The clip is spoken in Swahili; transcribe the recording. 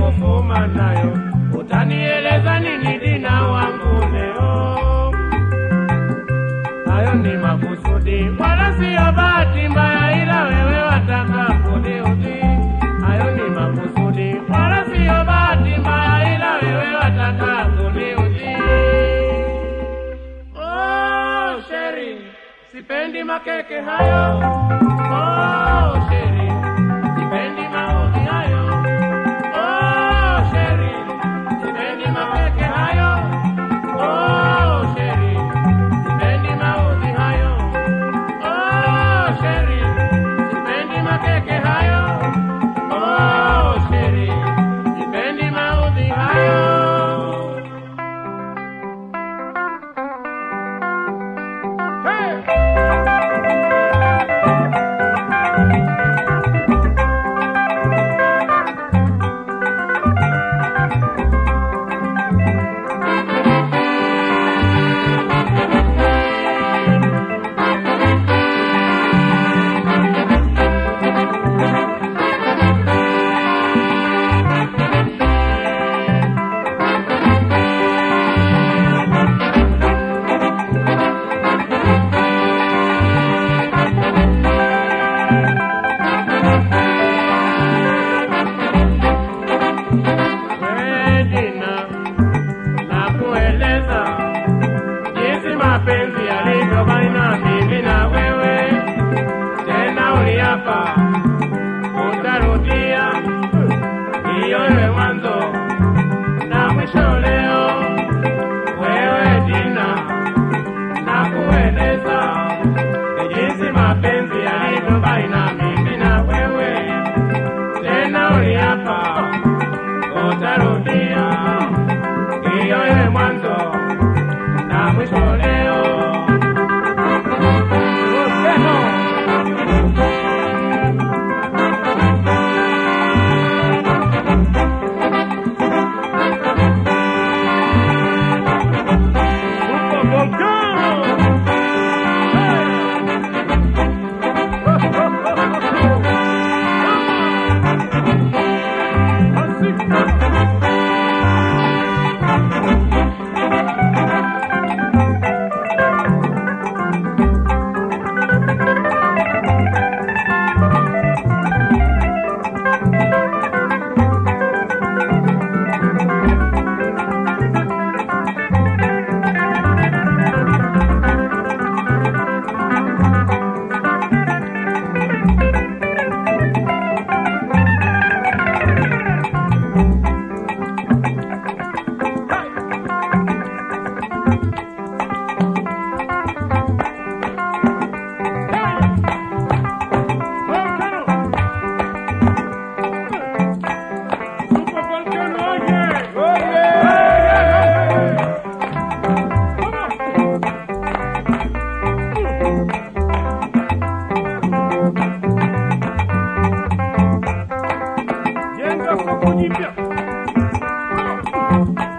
kufuma nayo, utanieleza nini dina wangu leo? Hayo ni makusudi, wala siyo bahati mbaya, ila wewe wataka kuniudhi. Hayo ni makusudi, wala siyo bahati mbaya, ila wewe wataka kuniudhi. Oh, sheri, sipendi makeke hayo. Oh, sheri, sipendi maudhi hayo. Oh, sheri, sipendi makeke hayo. Oh, sheri, sipendi maudhi hayo. Oh, sheri, sipendi makeke hayo. Oh, sheri, sipendi maudhi hayo. Hey! Edina, na kueleza jinsi mapenzi yalivyo baina mimi na wewe. Tena uliapa utarudia hiyo iwe mwanzo na mwisho leo. Wewe Dina, na kueleza jinsi mapenzi yalivyo baina mimi na wewe. Tena uliapa utarudia hiyo iwe mwanzo na mwisho leo. Super Volcano! Volcano! Super Volcano, oye! Jenga soko jipya.